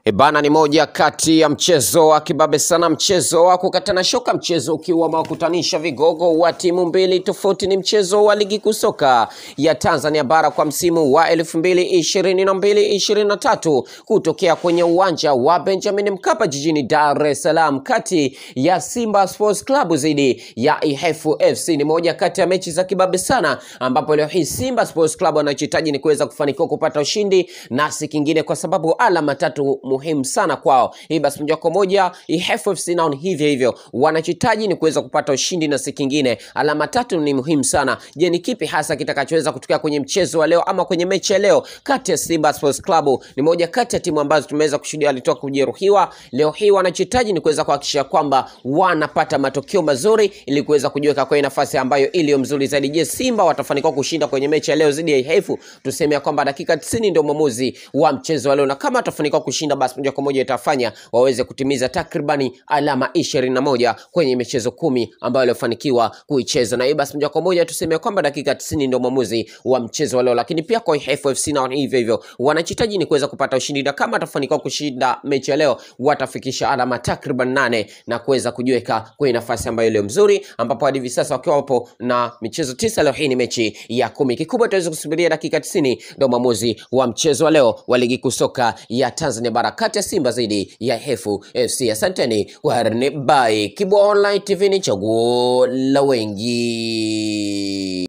E bana, ni moja kati ya mchezo wa kibabe sana, mchezo wa kukatana shoka, mchezo ukiwa umewakutanisha vigogo wa timu mbili tofauti. Ni mchezo wa ligi kuu soka ya Tanzania bara kwa msimu wa elfu mbili ishirini na mbili ishirini na tatu kutokea kwenye uwanja wa Benjamin Mkapa jijini Dar es Salaam, kati ya Simba Sports Club dhidi ya Ihefu FC. Ni moja kati ya mechi za kibabe sana, ambapo leo hii Simba Sports Club wanachohitaji ni kuweza kufanikiwa kupata ushindi na si kingine, kwa sababu alama tatu muhimu sana kwao. Hii basi moja kwa moja Ihefu FC nao ni hivyo hivyo, wanachohitaji ni kuweza kupata ushindi na si kingine. Alama tatu ni muhimu sana. Je, ni kipi hasa kitakachoweza kutokea kwenye mchezo wa leo ama kwenye mechi ya leo kati ya Simba Sports Club? Ni moja kati ya timu ambazo tumeweza kushuhudia walitoka kujeruhiwa. Leo hii wanachohitaji ni kuweza kuhakikisha kwamba wanapata matokeo mazuri ili kuweza kujiweka kwenye nafasi ambayo iliyo mzuri zaidi. Je, Simba watafanikiwa kushinda kwenye mechi ya leo dhidi ya Ihefu? Tuseme ya kwamba dakika 90 ndio mwamuzi wa mchezo wa leo, na kama watafanikiwa kushinda basi moja kwa moja itafanya waweze kutimiza takribani alama ishirini na moja kwenye michezo kumi ambayo waliofanikiwa kuicheza, na hii basi moja kwa moja tuseme kwamba dakika 90 ndio mwamuzi wa mchezo wa leo. Lakini pia kwa Ihefu FC nao hivyo hivyo, wanachitaji ni kuweza kupata ushindi, na kama watafanikiwa kushinda mechi ya leo watafikisha alama takriban nane na kuweza kujiweka kwenye nafasi ambayo iliyo mzuri, ambapo hadi hivi sasa wakiwa wapo na michezo tisa, leo hii ni mechi ya kumi. Kikubwa tuweze kusubiria dakika 90 ndio mwamuzi wa mchezo wa leo wa ligi kuu soka ya Tanzania bara kati ya Simba dhidi ya Ihefu FC. Asanteni kwa By Kibwa Online TV, ni chaguo la wengi.